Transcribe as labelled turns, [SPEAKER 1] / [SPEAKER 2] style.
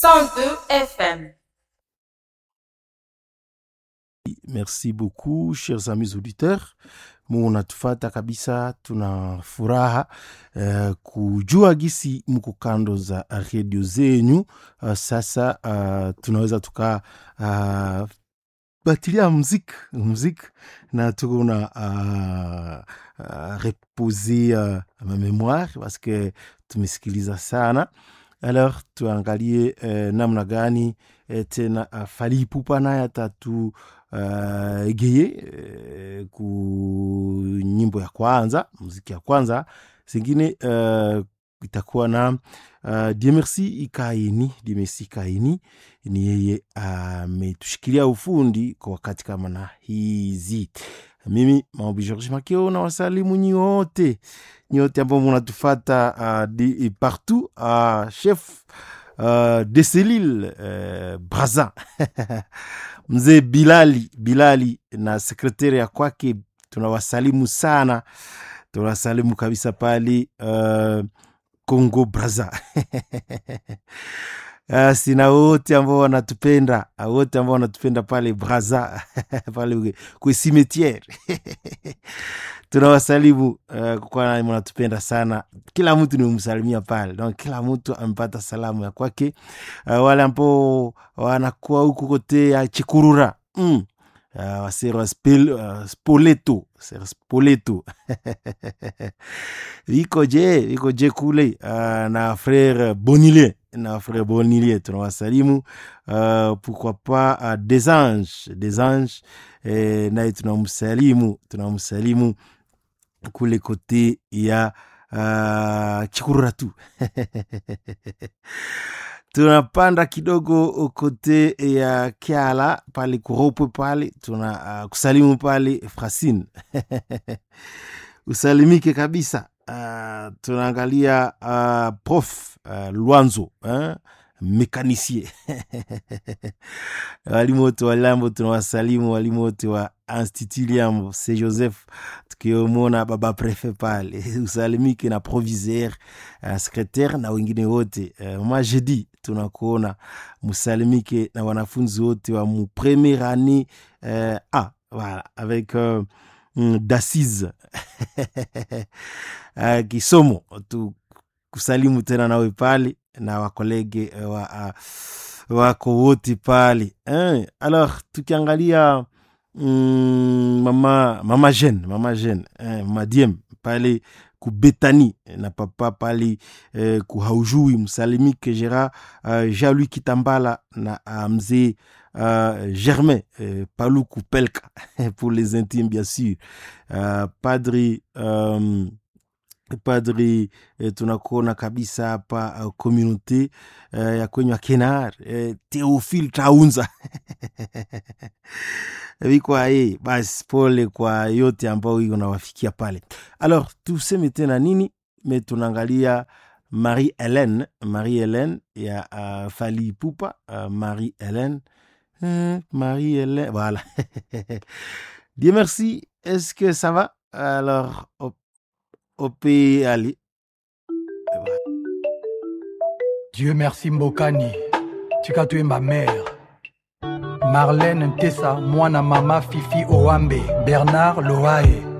[SPEAKER 1] 102 FM.
[SPEAKER 2] Merci beaucoup chers amis auditeurs, munatufata kabisa, tuna furaha uh, kujua gisi mko kando za redio zenyu. Uh, sasa uh, tunaweza tuka uh, batilia muziki muziki na tuko na uh, uh, repose uh, ma memoire parce que tumesikiliza sana alors tuangalie uh, namna gani uh, tena uh, Fally Ipupa naye atatu uh, egeye uh, ku nyimbo ya kwanza muziki ya kwanza zingine uh, itakuwa na uh, Diemersi Ikaini. Diemersi Ikaini ni yeye ametushikilia uh, ufundi kwa wakati kama na hizi. Mimi Maombi George Makeo na wasalimu nyote nyote ambao munatufata uh, di, partout uh, chef uh, de selile uh, Braza mzee Bilali Bilali na sekretari ya kwake tunawasalimu sana, tunawasalimu kabisa pale uh, Congo Braza Uh, sina wote ambao wanatupenda wote ambao wanatupenda pale Braza pale kwe cimetiere tunawasalimu uh, kwa mnatupenda sana. Kila mtu nimemsalimia pale, donc kila mtu amepata salamu ya kwake. Uh, wale ambao wanakuwa huku kote ya Chikurura mm. Uh, wasero spil, uh, Spoleto sero Spoleto viko je viko je kule uh, na frere Bonilie na frere Bonilie tunawasalimu uh, pourquoi pas uh, des anges des anges eh, naye tunamsalimu tunamsalimu kule kote ya uh, Chikurura tu tunapanda kidogo kote ya Kiala pale kuropwe pale tuna uh, kusalimu pale Frasine usalimike kabisa. Uh, tunaangalia uh, prof uh, Lwanzo eh? mekanisie walimu wote wa Lambo tunawasalimu, walimu wote wa Institut Liambo se Joseph, tukiomona baba prefe pale usalimike na proviseur uh, secretaire na wengine wote uh, majedi tunakuona musalimike na wanafunzi wote wa mu premiere année uh, ah, voilà, avec uh, d'assise uh, kisomo tu kusalimu tena nawe pale na wakolege wa, uh, wako wote pale eh. Alors tukiangalia mm, mama mama Jeanne mama Jeanne eh, mama Diem pale kubetani na papa pale eh, kuhaujui msalimike Gera uh, Jean-Louis Kitambala na uh, mzee uh, Germain uh, Paluku Pelka pour les intimes bien sûr uh, padri um, padri eh, tunakuona kabisa hapa uh, communauté uh, ya kwenye Kenar eh, Theophile Taunza vikwa ye basi, pole kwa yote ambao iko nawafikia pale. Alors tuseme tena nini? Me tunaangalia Marie Hélène, Marie Hélène ya uh, Fally Ipupa uh, Marie Hélène euh, Marie Hélène voilà Dieu merci. Est-ce que ça va? Alors op Opé Ali.
[SPEAKER 3] Dieu merci Mbokani. Tika tu es ma mère. Marlène Ntessa, mwana mama Fifi Owambe, Bernard Loae.